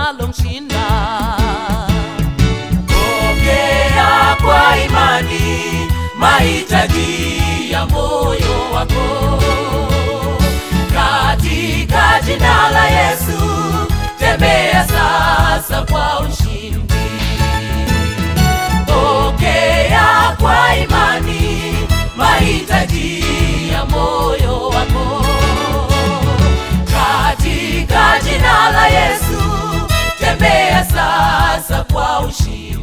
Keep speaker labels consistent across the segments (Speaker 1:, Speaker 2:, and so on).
Speaker 1: linalomshinda.
Speaker 2: Pokea kwa imani mahitaji ya moyo wako katika jina la Yesu. Tembea sasa kwa ushindi. Pokea kwa imani mahitaji ya moyo wako katika jina la Yesu. Tembea sasa kwa ushindi.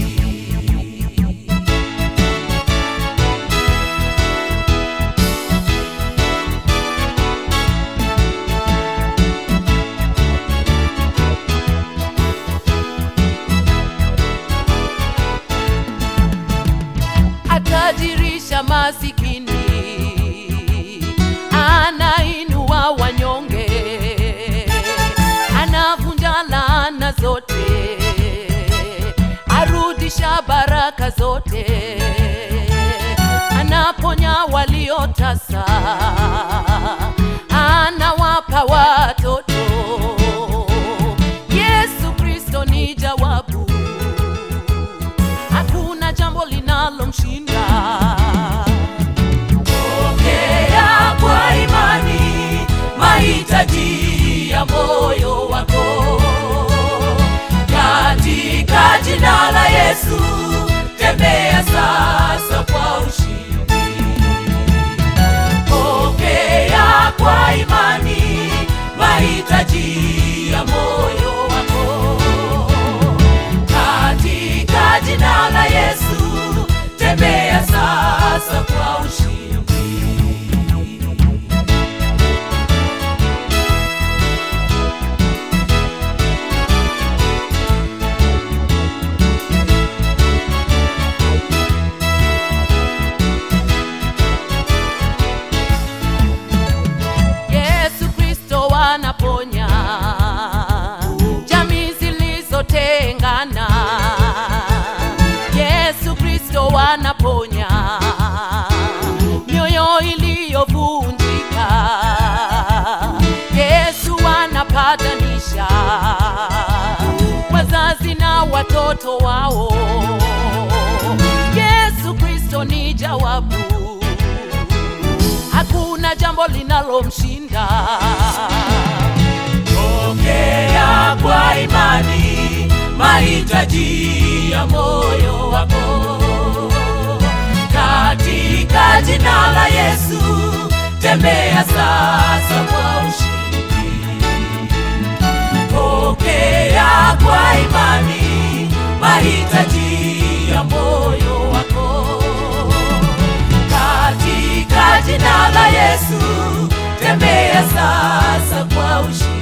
Speaker 1: atajirisha masikini, anainua wanyonge, anavunja laana zote, arudisha baraka zote, anaponya waliotasa, anawapa watoto. Yesu Kristo ni jawabu hakuna jambo linalomshinda.
Speaker 2: Pokea kwa imani mahitaji ya moyo wako katika jina la Yesu. Tembea sasa kwa ushindi. Pokea kwa imani mahitaji ya moyo wako katika jina la Yesu. Tembea sasa kwa ushindi.
Speaker 1: Yesu Kristo anaponya jamii zilizotengana. Yesu Kristo anaponya mioyo iliyovunjika. Yesu anapatanisha wazazi na watoto wao. Yesu Kristo ni jawabu hakuna jambo linalomshinda.
Speaker 2: Pokea kwa imani mahitaji ya moyo wako katika jina la Yesu. Tembea sasa kwa ushindi. Pokea kwa imani mahitaji ya moyo wako katika jina la Yesu. Tembea sasa kwa ushindi.